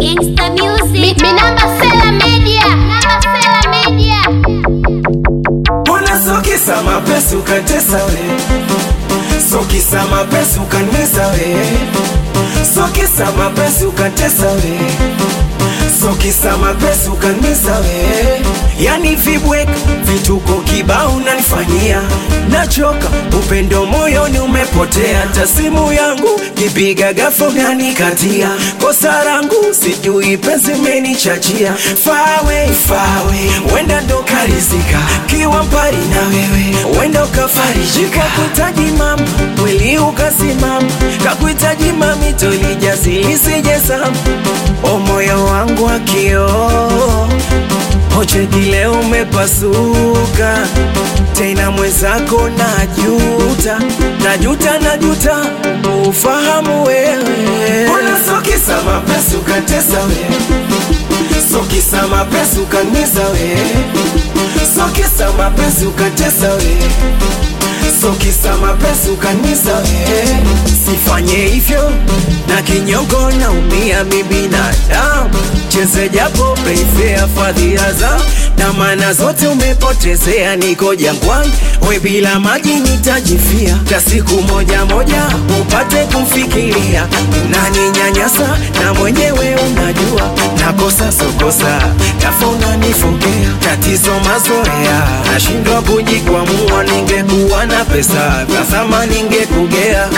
Gangsta Music. Mi namba Sela Media. Namba Sela Media. Mbona sokisa mapesi ukatesa we sokisa mapesi ukanesa we sokisa mapesi ukatesa we sokisa mapesi ukanesa we yani vibweka vituko kibao unanifanyia nachoka upendo moyoni umepotea hata simu yangu kipiga gafo unanikatia kosa langu sijui penzi menichachia fawe fawe wenda ndo karizika kiwa mbali na wewe wenda ukafarijika kuhitaji mama mwili ukasimama kakuhitaji mami tolijazilisijezama o moyo wangu akio Ocheki leo umepasuka tena, mwenzako najuta, najuta, najuta ufahamu wewe. Mbona sokisa mapesi ukatesa we, sokisa mapesi ukanisa we, sokisa mapesi ukatesa we, sokisa mapesi ukanisa we. Sifanye hivyo na kinyongo, naumia mi binadamu, cheze japo prefer fadhila za na maana zote umepotezea, niko jangwani, we bila maji nitajifia, ta siku moja moja upate kumfikiria, unaninyanyasa na mwenyewe unajua, nakosa sokosa, tafa unanifokea, tatizo mazoea, nashindwa kujikwamua, ningekuwa na pesa kasama ningekugea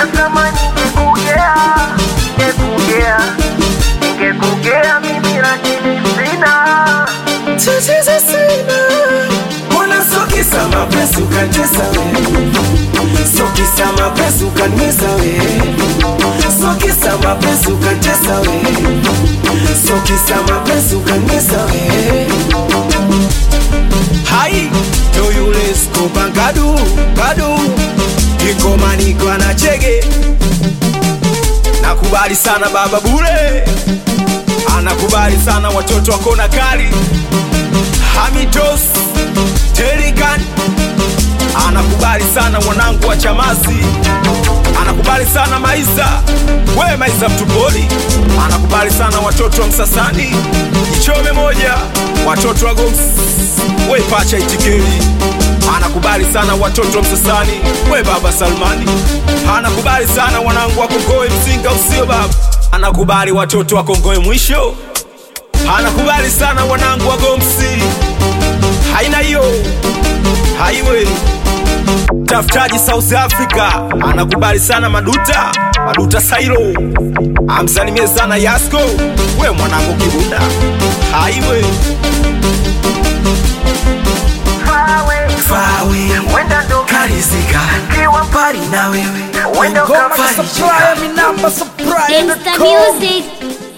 tatizo sina mbona sokisa mapesi ukatesa we sokisa mapesi ukanisa we sokisa mapesi ukatesa we sokisa mapesi ukanisa we hai to yule skopa ngadu ngadu kikomaniko anachege nakubali sana baba bure anakubali sana watoto wako na kali hamitos terikan anakubali sana mwanangu wa chamasi anakubali sana maiza we maiza mtupoli anakubali sana watoto wa msasani ichome moja watoto wa goms we pacha itikeli anakubali sana watoto wa msasani we baba salmani anakubali sana wanangu wa kongoe mzinga usio baba anakubali watoto wa kongoe mwisho anakubali sana wanangu wa gomsi haina hiyo haiwe tafutaji south africa anakubali sana maduta maduta sairo amsalimie sana yasko we mwanangu kibunda haiwe fawe wenda ndo karizika kiwa mbali na wewe Ngoma na supply, mi namba supply. Gangsta Music.